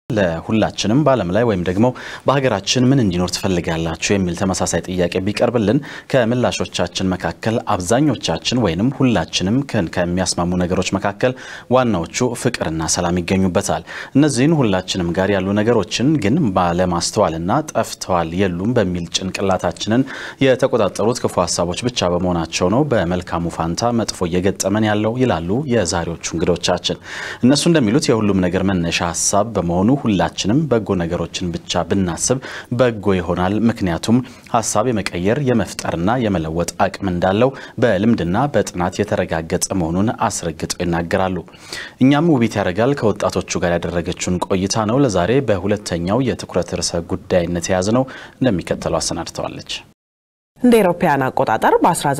ለሁላችንም በዓለም ላይ ወይም ደግሞ በሀገራችን ምን እንዲኖር ትፈልጋላችሁ የሚል ተመሳሳይ ጥያቄ ቢቀርብልን ከምላሾቻችን መካከል አብዛኞቻችን ወይንም ሁላችንም ከሚያስማሙ ነገሮች መካከል ዋናዎቹ ፍቅርና ሰላም ይገኙበታል። እነዚህን ሁላችንም ጋር ያሉ ነገሮችን ግን ባለማስተዋልና ጠፍተዋል የሉም በሚል ጭንቅላታችንን የተቆጣጠሩት ክፉ ሀሳቦች ብቻ በመሆናቸው ነው በመልካሙ ፋንታ መጥፎ እየገጠመን ያለው ይላሉ የዛሬዎቹ እንግዶቻችን። እነሱ እንደሚሉት የሁሉም ነገር መነሻ ሀሳብ በመሆኑ ሁላችንም በጎ ነገሮችን ብቻ ብናስብ በጎ ይሆናል። ምክንያቱም ሀሳብ የመቀየር የመፍጠርና የመለወጥ አቅም እንዳለው በልምድና በጥናት የተረጋገጠ መሆኑን አስረግጠው ይናገራሉ። እኛም ውቢት ያደርጋል ከወጣቶቹ ጋር ያደረገችውን ቆይታ ነው ለዛሬ በሁለተኛው የትኩረት ርዕሰ ጉዳይነት የያዝነው እንደሚከተለው አሰናድተዋለች። እንደ አውሮፓውያን አቆጣጠር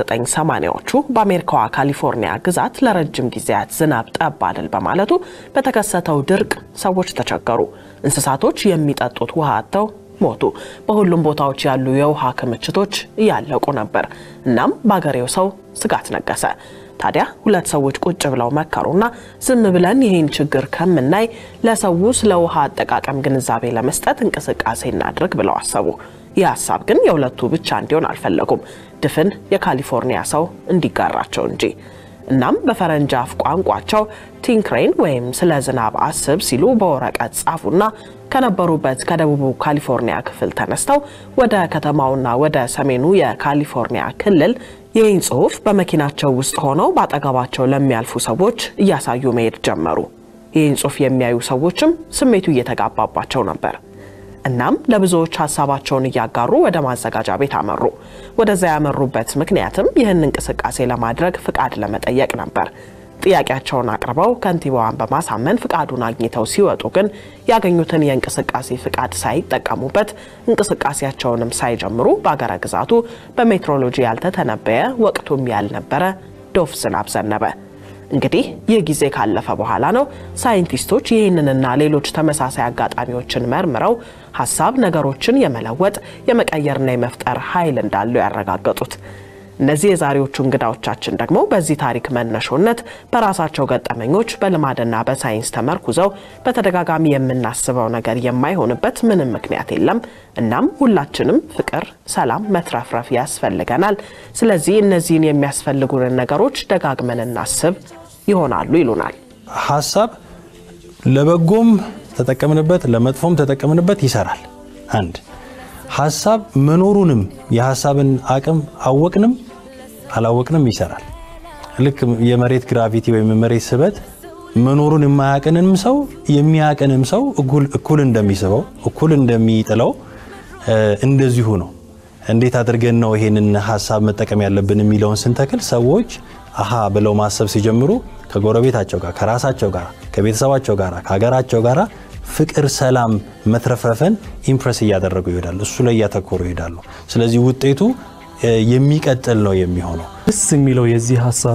በ1980ዎቹ በአሜሪካዋ ካሊፎርኒያ ግዛት ለረጅም ጊዜያት ዝናብ ጠብ አልል በማለቱ በተከሰተው ድርቅ ሰዎች ተቸገሩ። እንስሳቶች የሚጠጡት ውሃ አጥተው ሞቱ። በሁሉም ቦታዎች ያሉ የውሃ ክምችቶች እያለቁ ነበር። እናም በአገሬው ሰው ስጋት ነገሰ። ታዲያ ሁለት ሰዎች ቁጭ ብለው መከሩና ዝም ብለን ይህን ችግር ከምናይ ለሰው ስለ ውሃ አጠቃቀም ግንዛቤ ለመስጠት እንቅስቃሴ እናድርግ ብለው አሰቡ። ይህ ሀሳብ ግን የሁለቱ ብቻ እንዲሆን አልፈለጉም፣ ድፍን የካሊፎርኒያ ሰው እንዲጋራቸው እንጂ። እናም በፈረንጅ አፍ ቋንቋቸው ቲንክሬን ወይም ስለ ዝናብ አስብ ሲሉ በወረቀት ጻፉና ከነበሩበት ከደቡቡ ካሊፎርኒያ ክፍል ተነስተው ወደ ከተማውና ወደ ሰሜኑ የካሊፎርኒያ ክልል ይህን ጽሑፍ በመኪናቸው ውስጥ ሆነው በአጠገባቸው ለሚያልፉ ሰዎች እያሳዩ መሄድ ጀመሩ። ይህን ጽሑፍ የሚያዩ ሰዎችም ስሜቱ እየተጋባባቸው ነበር። እናም ለብዙዎች ሀሳባቸውን እያጋሩ ወደ ማዘጋጃ ቤት አመሩ። ወደዛ ያመሩበት ምክንያትም ይህን እንቅስቃሴ ለማድረግ ፍቃድ ለመጠየቅ ነበር። ጥያቄያቸውን አቅርበው ከንቲባዋን በማሳመን ፍቃዱን አግኝተው ሲወጡ ግን ያገኙትን የእንቅስቃሴ ፍቃድ ሳይጠቀሙበት እንቅስቃሴያቸውንም ሳይጀምሩ በአገረ ግዛቱ በሜትሮሎጂ ያልተተነበየ ወቅቱም ያልነበረ ዶፍ ዝናብ ዘነበ። እንግዲህ ይህ ጊዜ ካለፈ በኋላ ነው ሳይንቲስቶች ይህንንና ሌሎች ተመሳሳይ አጋጣሚዎችን መርምረው ሀሳብ ነገሮችን የመለወጥ የመቀየርና የመፍጠር ኃይል እንዳለው ያረጋገጡት። እነዚህ የዛሬዎቹ እንግዳዎቻችን ደግሞ በዚህ ታሪክ መነሾነት በራሳቸው ገጠመኞች በልማድና በሳይንስ ተመርኩዘው በተደጋጋሚ የምናስበው ነገር የማይሆንበት ምንም ምክንያት የለም። እናም ሁላችንም ፍቅር፣ ሰላም፣ መትረፍረፍ ያስፈልገናል። ስለዚህ እነዚህን የሚያስፈልጉንን ነገሮች ደጋግመን እናስብ ይሆናሉ ይሉናል። ሀሳብ ለበጎም ተጠቀምንበት ለመጥፎም ተጠቀምንበት ይሰራል። አንድ ሀሳብ መኖሩንም የሀሳብን አቅም አወቅንም አላወቅንም ይሰራል። ልክ የመሬት ግራቪቲ ወይም የመሬት ስበት መኖሩን የማያቅንም ሰው የሚያቅንም ሰው እኩል እንደሚስበው እኩል እንደሚጥለው እንደዚሁ ነው። እንዴት አድርገን ነው ይሄንን ሀሳብ መጠቀም ያለብን የሚለውን ስንተክል ሰዎች አሃ ብለው ማሰብ ሲጀምሩ ከጎረቤታቸው ጋር፣ ከራሳቸው ጋር፣ ከቤተሰባቸው ጋር፣ ከሀገራቸው ጋር ፍቅር፣ ሰላም፣ መትረፍረፍን ኢምፕረስ እያደረጉ ይሄዳሉ። እሱ ላይ እያተኮሩ ይሄዳሉ። ስለዚህ ውጤቱ የሚቀጥል ነው የሚሆነው። ደስ የሚለው የዚህ ሀሳብ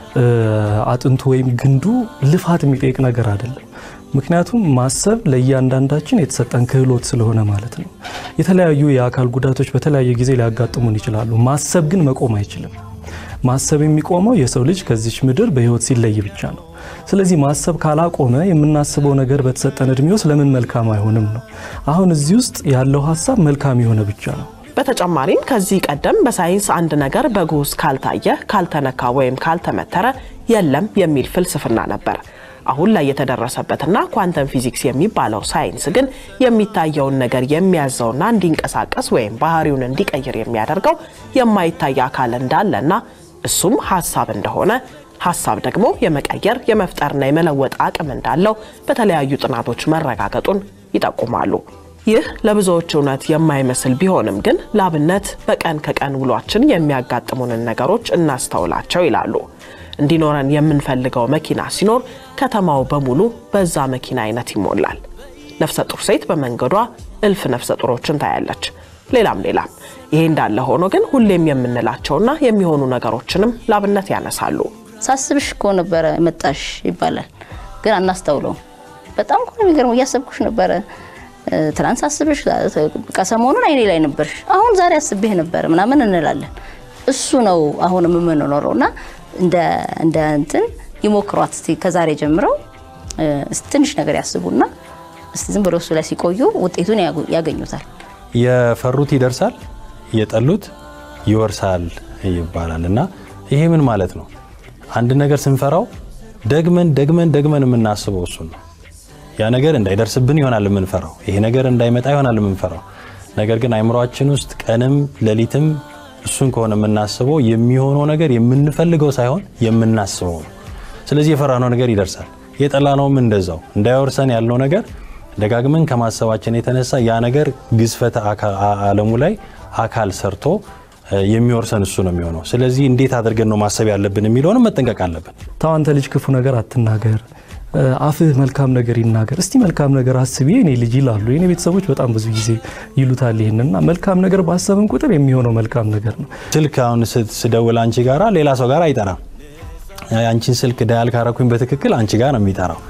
አጥንቱ ወይም ግንዱ ልፋት የሚጠይቅ ነገር አይደለም። ምክንያቱም ማሰብ ለእያንዳንዳችን የተሰጠን ክህሎት ስለሆነ ማለት ነው። የተለያዩ የአካል ጉዳቶች በተለያየ ጊዜ ሊያጋጥሙን ይችላሉ። ማሰብ ግን መቆም አይችልም። ማሰብ የሚቆመው የሰው ልጅ ከዚች ምድር በሕይወት ሲለይ ብቻ ነው። ስለዚህ ማሰብ ካላቆመ የምናስበው ነገር በተሰጠን እድሜ ውስጥ ለምን መልካም አይሆንም ነው። አሁን እዚህ ውስጥ ያለው ሀሳብ መልካም የሆነ ብቻ ነው። በተጨማሪም ከዚህ ቀደም በሳይንስ አንድ ነገር በጉስ ካልታየ፣ ካልተነካ ወይም ካልተመተረ የለም የሚል ፍልስፍና ነበር። አሁን ላይ የተደረሰበትና ኳንተም ፊዚክስ የሚባለው ሳይንስ ግን የሚታየውን ነገር የሚያዘውና እንዲንቀሳቀስ ወይም ባህሪውን እንዲቀይር የሚያደርገው የማይታይ አካል እንዳለና እሱም ሀሳብ እንደሆነ ሀሳብ ደግሞ የመቀየር የመፍጠርና የመለወጥ አቅም እንዳለው በተለያዩ ጥናቶች መረጋገጡን ይጠቁማሉ። ይህ ለብዙዎች እውነት የማይመስል ቢሆንም ግን ላብነት በቀን ከቀን ውሏችን የሚያጋጥሙንን ነገሮች እናስተውላቸው ይላሉ። እንዲኖረን የምንፈልገው መኪና ሲኖር ከተማው በሙሉ በዛ መኪና አይነት ይሞላል። ነፍሰ ጡር ሴት በመንገዷ እልፍ ነፍሰ ጡሮችን ታያለች። ሌላም ሌላም። ይሄ እንዳለ ሆኖ ግን ሁሌም የምንላቸውና የሚሆኑ ነገሮችንም ላብነት ያነሳሉ። ሳስብሽ እኮ ነበረ መጣሽ ይባላል፣ ግን አናስተውለውም። በጣም እኮ ነው የሚገርመው። እያሰብኩሽ ነበረ ትናንት ሳስብሽ፣ ከሰሞኑን አይኔ ላይ ነበርሽ፣ አሁን ዛሬ አስቤህ ነበረ ምናምን እንላለን። እሱ ነው አሁንም የምንኖረው እና እንደ እንትን ይሞክሯት እስቲ ከዛሬ ጀምረው ትንሽ ነገር ያስቡና እስቲ ዝም ብሎ እሱ ላይ ሲቆዩ ውጤቱን ያገኙታል። የፈሩት ይደርሳል፣ የጠሉት ይወርሳል ይባላል እና ይሄ ምን ማለት ነው? አንድ ነገር ስንፈራው ደግመን ደግመን ደግመን የምናስበው እሱን ነው። ያ ነገር እንዳይደርስብን ይሆናል የምንፈራው፣ ይሄ ነገር እንዳይመጣ ይሆናል የምንፈራው። ነገር ግን አይምሯችን ውስጥ ቀንም ሌሊትም እሱን ከሆነ የምናስበው የሚሆነው ነገር የምንፈልገው ሳይሆን የምናስበው ነው። ስለዚህ የፈራነው ነገር ይደርሳል፣ የጠላነውም እንደዛው። እንዳይወርሰን ያልነው ነገር ደጋግመን ከማሰባችን የተነሳ ያ ነገር ግዝፈተ ዓለሙ ላይ አካል ሰርቶ የሚወርሰን እሱ ነው የሚሆነው። ስለዚህ እንዴት አድርገን ነው ማሰብ ያለብን የሚለውንም መጠንቀቅ አለብን። ተው አንተ ልጅ ክፉ ነገር አትናገር፣ አፍህ መልካም ነገር ይናገር፣ እስቲ መልካም ነገር አስቢ የኔ ልጅ ይላሉ። የኔ ቤተሰቦች በጣም ብዙ ጊዜ ይሉታል ይህንና መልካም ነገር ባሰብን ቁጥር የሚሆነው መልካም ነገር ነው። ስልክ አሁን ስደውል አንቺ ጋራ ሌላ ሰው ጋር አይጠራም። አንቺን ስልክ ዳያል ካረኩኝ በትክክል አንቺ ጋር ነው የሚጠራው።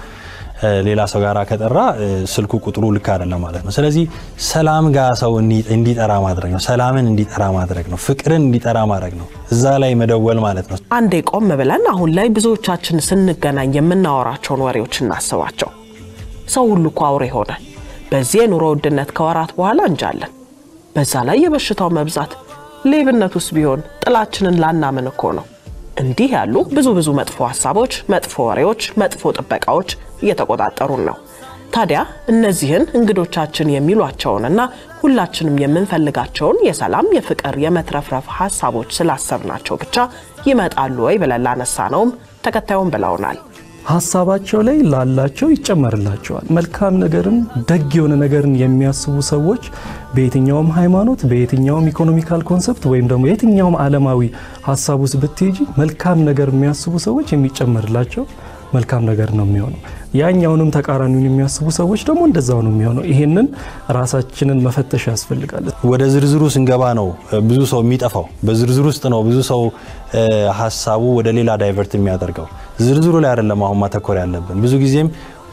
ሌላ ሰው ጋር ከጠራ ስልኩ ቁጥሩ ልክ አይደለም ማለት ነው። ስለዚህ ሰላም ጋር ሰው እንዲጠራ ማድረግ ነው። ሰላምን እንዲጠራ ማድረግ ነው። ፍቅርን እንዲጠራ ማድረግ ነው። እዛ ላይ መደወል ማለት ነው። አንዴ ቆም ብለን አሁን ላይ ብዙዎቻችን ስንገናኝ የምናወራቸውን ወሬዎች እናስባቸው። ሰው ሁሉ እኮ አውሬ ሆነ። በዚህ የኑሮ ውድነት ከወራት በኋላ እንጃለን። በዛ ላይ የበሽታው መብዛት፣ ሌብነቱስ ቢሆን ጥላችንን ላናምን እኮ ነው። እንዲህ ያሉ ብዙ ብዙ መጥፎ ሀሳቦች፣ መጥፎ ወሬዎች፣ መጥፎ ጥበቃዎች እየተቆጣጠሩን ነው። ታዲያ እነዚህን እንግዶቻችን የሚሏቸውንና ሁላችንም የምንፈልጋቸውን የሰላም፣ የፍቅር፣ የመትረፍረፍ ሀሳቦች ስላሰብናቸው ብቻ ይመጣሉ ወይ ብለን ላነሳነውም ተከታዩን ብለውናል። ሀሳባቸው ላይ ላላቸው ይጨመርላቸዋል። መልካም ነገርን ደግ የሆነ ነገርን የሚያስቡ ሰዎች በየትኛውም ሃይማኖት፣ በየትኛውም ኢኮኖሚካል ኮንሰፕት ወይም ደግሞ የትኛውም ዓለማዊ ሀሳብ ውስጥ ብትሄጂ መልካም ነገር የሚያስቡ ሰዎች የሚጨመርላቸው መልካም ነገር ነው የሚሆነው። ያኛውንም ተቃራኒውን የሚያስቡ ሰዎች ደግሞ እንደዛው ነው የሚሆነው። ይሄንን ራሳችንን መፈተሽ ያስፈልጋል። ወደ ዝርዝሩ ስንገባ ነው ብዙ ሰው የሚጠፋው። በዝርዝሩ ውስጥ ነው ብዙ ሰው ሀሳቡ ወደ ሌላ ዳይቨርት የሚያደርገው። ዝርዝሩ ላይ አይደለም አሁን ማተኮር ያለብን። ብዙ ጊዜም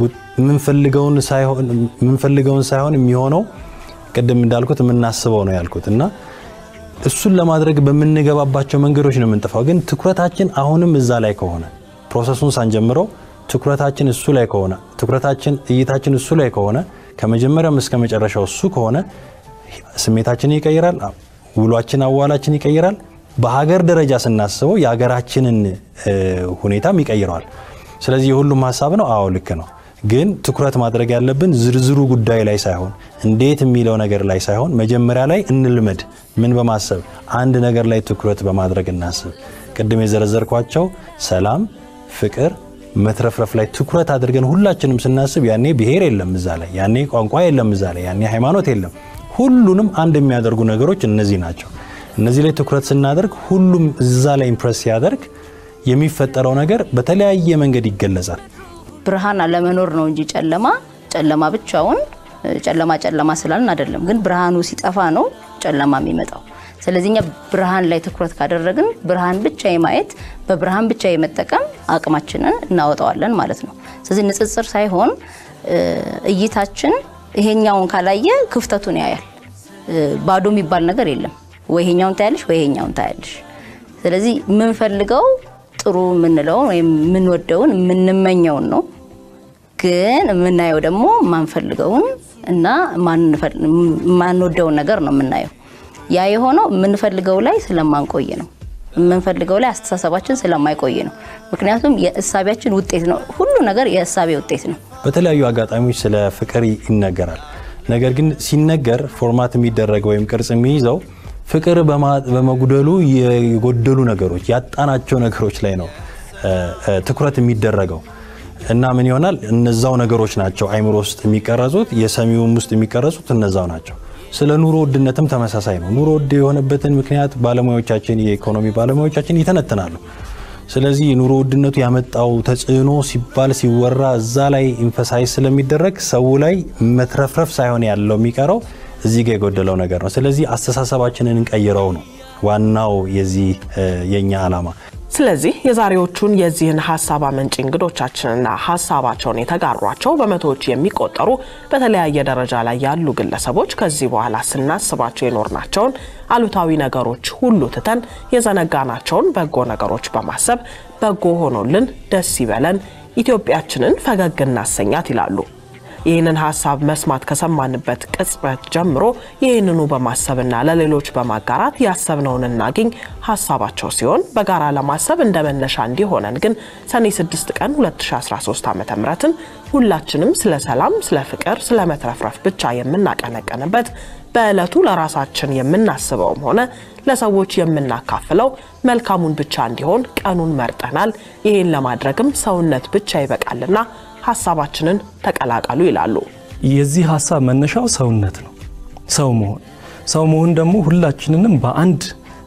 የምንፈልገውን ሳይሆን የሚሆነው ቅድም እንዳልኩት የምናስበው ነው ያልኩት እና እሱን ለማድረግ በምንገባባቸው መንገዶች ነው የምንጠፋው። ግን ትኩረታችን አሁንም እዛ ላይ ከሆነ ፕሮሰሱን ሳንጀምረው ትኩረታችን እሱ ላይ ከሆነ ትኩረታችን እይታችን እሱ ላይ ከሆነ ከመጀመሪያም እስከ መጨረሻው እሱ ከሆነ ስሜታችንን ይቀይራል፣ ውሏችን፣ አዋላችን ይቀይራል። በሀገር ደረጃ ስናስበው የሀገራችንን ሁኔታም ይቀይረዋል። ስለዚህ የሁሉም ሀሳብ ነው። አዎ ልክ ነው። ግን ትኩረት ማድረግ ያለብን ዝርዝሩ ጉዳይ ላይ ሳይሆን እንዴት የሚለው ነገር ላይ ሳይሆን መጀመሪያ ላይ እንልመድ። ምን በማሰብ አንድ ነገር ላይ ትኩረት በማድረግ እናስብ። ቅድም የዘረዘርኳቸው ሰላም፣ ፍቅር፣ መትረፍረፍ ላይ ትኩረት አድርገን ሁላችንም ስናስብ ያኔ ብሔር የለም እዛ ላይ፣ ያኔ ቋንቋ የለም እዛ ላይ፣ ያኔ ሃይማኖት የለም። ሁሉንም አንድ የሚያደርጉ ነገሮች እነዚህ ናቸው። እነዚህ ላይ ትኩረት ስናደርግ ሁሉም እዛ ላይ ኢምፕረስ ሲያደርግ የሚፈጠረው ነገር በተለያየ መንገድ ይገለጻል። ብርሃን አለመኖር ነው እንጂ ጨለማ ጨለማ ብቻውን ጨለማ ጨለማ ስላልን አይደለም። ግን ብርሃኑ ሲጠፋ ነው ጨለማ የሚመጣው። ስለዚህ እኛ ብርሃን ላይ ትኩረት ካደረግን ብርሃን ብቻ የማየት በብርሃን ብቻ የመጠቀም አቅማችንን እናወጣዋለን ማለት ነው። ስለዚህ ንጽጽር ሳይሆን እይታችን ይሄኛውን ካላየ ክፍተቱን ያያል። ባዶ የሚባል ነገር የለም። ወይ ይሄኛውን ታያለሽ ወይ ይሄኛውን ታያለሽ። ስለዚህ የምንፈልገው ጥሩ የምንለውን ወይም የምንወደውን የምንመኘውን ነው። ግን የምናየው ደግሞ ማንፈልገውን እና ማንወደውን ነገር ነው የምናየው። ያ የሆነው የምንፈልገው ላይ ስለማንቆይ ነው። የምንፈልገው ላይ አስተሳሰባችን ስለማይቆይ ነው። ምክንያቱም የእሳቢያችን ውጤት ነው። ሁሉ ነገር የእሳቤ ውጤት ነው። በተለያዩ አጋጣሚዎች ስለ ፍቅር ይነገራል። ነገር ግን ሲነገር ፎርማት የሚደረግ ወይም ቅርጽ የሚይዘው ፍቅር በመጉደሉ የጎደሉ ነገሮች ያጣናቸው ነገሮች ላይ ነው ትኩረት የሚደረገው እና ምን ይሆናል? እነዛው ነገሮች ናቸው አይምሮ ውስጥ የሚቀረጹት፣ የሰሚውም ውስጥ የሚቀረጹት እነዛው ናቸው። ስለ ኑሮ ውድነትም ተመሳሳይ ነው። ኑሮ ውድ የሆነበትን ምክንያት ባለሙያዎቻችን የኢኮኖሚ ባለሙያዎቻችን ይተነትናሉ። ስለዚህ የኑሮ ውድነቱ ያመጣው ተጽዕኖ ሲባል ሲወራ እዛ ላይ ኢንፈሳይዝ ስለሚደረግ ሰው ላይ መትረፍረፍ ሳይሆን ያለው የሚቀረው እዚህ ጋር የጎደለው ነገር ነው። ስለዚህ አስተሳሰባችንን እንቀይረው ነው ዋናው የዚህ የኛ ዓላማ። ስለዚህ የዛሬዎቹን የዚህን ሀሳብ አመንጭ እንግዶቻችንና ሀሳባቸውን የተጋሯቸው በመቶዎች የሚቆጠሩ በተለያየ ደረጃ ላይ ያሉ ግለሰቦች ከዚህ በኋላ ስናስባቸው የኖርናቸውን አሉታዊ ነገሮች ሁሉ ትተን የዘነጋናቸውን በጎ ነገሮች በማሰብ በጎ ሆኖልን ደስ ይበለን፣ ኢትዮጵያችንን ፈገግ እናሰኛት ይላሉ። ይህንን ሀሳብ መስማት ከሰማንበት ቅጽበት ጀምሮ ይህንኑ በማሰብና ለሌሎች በማጋራት ያሰብነውን እናግኝ ሀሳባቸው ሲሆን በጋራ ለማሰብ እንደ መነሻ እንዲሆነን ግን ሰኔ 6 ቀን 2013 ዓ ምትን ሁላችንም ስለ ሰላም፣ ስለ ፍቅር፣ ስለ መትረፍረፍ ብቻ የምናቀነቀንበት በዕለቱ ለራሳችን የምናስበውም ሆነ ለሰዎች የምናካፍለው መልካሙን ብቻ እንዲሆን ቀኑን መርጠናል። ይህን ለማድረግም ሰውነት ብቻ ይበቃልና ሀሳባችንን ተቀላቀሉ ይላሉ። የዚህ ሀሳብ መነሻው ሰውነት ነው። ሰው መሆን ሰው መሆን ደግሞ ሁላችንንም በአንድ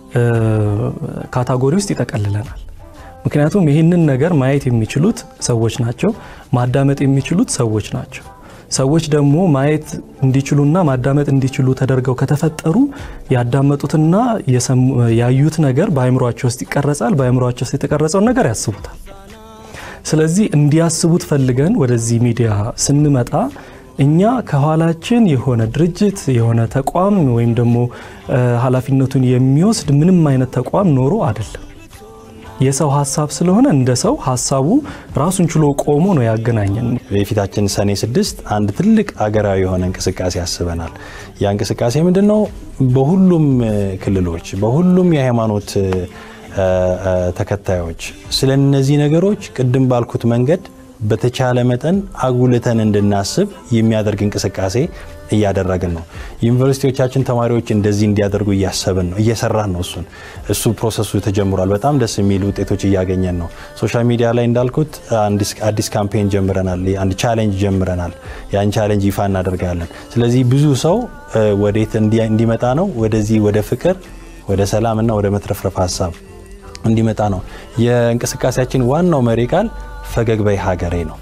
ካታጎሪ ውስጥ ይጠቀልለናል። ምክንያቱም ይህንን ነገር ማየት የሚችሉት ሰዎች ናቸው፣ ማዳመጥ የሚችሉት ሰዎች ናቸው። ሰዎች ደግሞ ማየት እንዲችሉና ማዳመጥ እንዲችሉ ተደርገው ከተፈጠሩ ያዳመጡትና ያዩት ነገር በአእምሯቸው ውስጥ ይቀረጻል። በአእምሯቸው ውስጥ የተቀረጸውን ነገር ያስቡታል። ስለዚህ እንዲያስቡት ፈልገን ወደዚህ ሚዲያ ስንመጣ እኛ ከኋላችን የሆነ ድርጅት የሆነ ተቋም ወይም ደግሞ ኃላፊነቱን የሚወስድ ምንም አይነት ተቋም ኖሮ አይደለም። የሰው ሀሳብ ስለሆነ እንደ ሰው ሀሳቡ ራሱን ችሎ ቆሞ ነው ያገናኘን። የፊታችን ሰኔ ስድስት አንድ ትልቅ አገራዊ የሆነ እንቅስቃሴ ያስበናል። ያ እንቅስቃሴ ምንድን ነው? በሁሉም ክልሎች በሁሉም የሃይማኖት ተከታዮች ስለ እነዚህ ነገሮች ቅድም ባልኩት መንገድ በተቻለ መጠን አጉልተን እንድናስብ የሚያደርግ እንቅስቃሴ እያደረግን ነው። ዩኒቨርሲቲዎቻችን ተማሪዎች እንደዚህ እንዲያደርጉ እያሰብን ነው፣ እየሰራን ነው። እሱን እሱ ፕሮሰሱ ተጀምሯል። በጣም ደስ የሚሉ ውጤቶች እያገኘን ነው። ሶሻል ሚዲያ ላይ እንዳልኩት አዲስ ካምፔን ጀምረናል፣ አንድ ቻሌንጅ ጀምረናል። ያን ቻሌንጅ ይፋ እናደርጋለን። ስለዚህ ብዙ ሰው ወዴት እንዲመጣ ነው? ወደዚህ ወደ ፍቅር፣ ወደ ሰላምና ወደ መትረፍረፍ ሀሳብ እንዲመጣ ነው። የእንቅስቃሴያችን ዋናው መሪ ቃል ፈገግ በይ ሀገሬ ነው።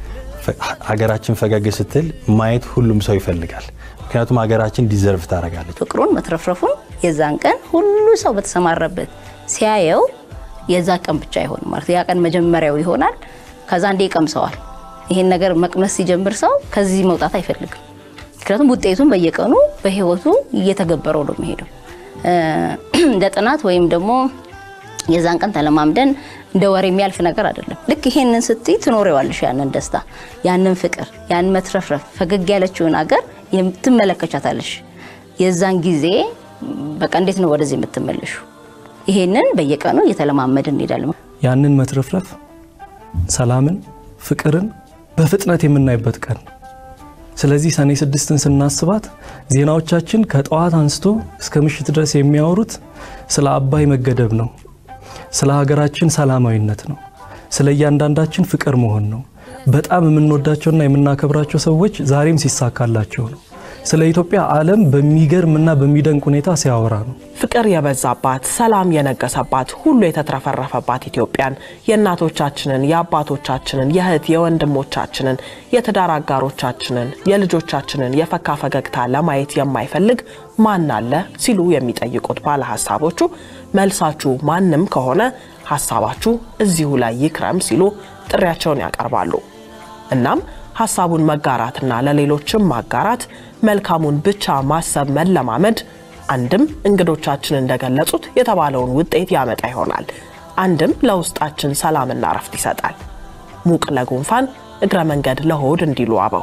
ሀገራችን ፈገግ ስትል ማየት ሁሉም ሰው ይፈልጋል። ምክንያቱም ሀገራችን ዲዘርቭ ታደርጋለች። ፍቅሩን መትረፍረፉን የዛን ቀን ሁሉ ሰው በተሰማረበት ሲያየው የዛ ቀን ብቻ አይሆንም ማለት ያ ቀን መጀመሪያው ይሆናል። ከዛ እንዴ ይቀምሰዋል። ይሄን ነገር መቅመስ ሲጀምር ሰው ከዚህ መውጣት አይፈልግም። ምክንያቱም ውጤቱን በየቀኑ በህይወቱ እየተገበረው ነው የሚሄደው። እንደ ጥናት ወይም ደግሞ የዛን ቀን ተለማምደን እንደ ወሬ የሚያልፍ ነገር አይደለም። ልክ ይሄንን ስትይ ትኖሪዋለሽ፣ ያንን ደስታ፣ ያንን ፍቅር፣ ያንን መትረፍረፍ፣ ፈገግ ያለችውን አገር ትመለከቻታለሽ። የዛን ጊዜ በቃ እንዴት ነው ወደዚህ የምትመለሹ? ይሄንን በየቀኑ እየተለማመድን እንሄዳለን። ያንን መትረፍረፍ፣ ሰላምን፣ ፍቅርን በፍጥነት የምናይበት ቀን ስለዚህ ሰኔ ስድስትን ስናስባት ዜናዎቻችን ከጠዋት አንስቶ እስከ ምሽት ድረስ የሚያወሩት ስለ አባይ መገደብ ነው። ስለ ሀገራችን ሰላማዊነት ነው። ስለ እያንዳንዳችን ፍቅር መሆን ነው። በጣም የምንወዳቸውና የምናከብራቸው ሰዎች ዛሬም ሲሳካላቸው ነው። ስለ ኢትዮጵያ ዓለም በሚገርምና በሚደንቅ ሁኔታ ሲያወራ ነው። ፍቅር የበዛባት ሰላም የነገሰባት ሁሉ የተትረፈረፈባት ኢትዮጵያን የእናቶቻችንን፣ የአባቶቻችንን፣ የእህት የወንድሞቻችንን፣ የትዳር አጋሮቻችንን፣ የልጆቻችንን የፈካ ፈገግታ ለማየት የማይፈልግ ማን አለ ሲሉ የሚጠይቁት ባለ ሀሳቦቹ መልሳችሁ ማንም ከሆነ ሀሳባችሁ እዚሁ ላይ ይክረም ሲሉ ጥሪያቸውን ያቀርባሉ። እናም ሀሳቡን መጋራትና ለሌሎችም ማጋራት መልካሙን ብቻ ማሰብ መለማመድ አንድም እንግዶቻችን እንደገለጹት የተባለውን ውጤት ያመጣ ይሆናል፣ አንድም ለውስጣችን ሰላምና እረፍት ይሰጣል። ሙቅ ለጉንፋን እግረ መንገድ ለሆድ እንዲሉ አበው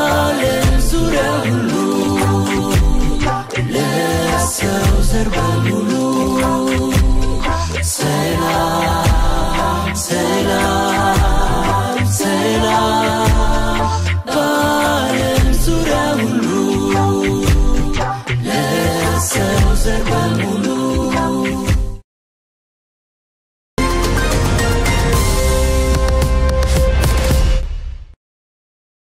ሰው ዘር በሙሉ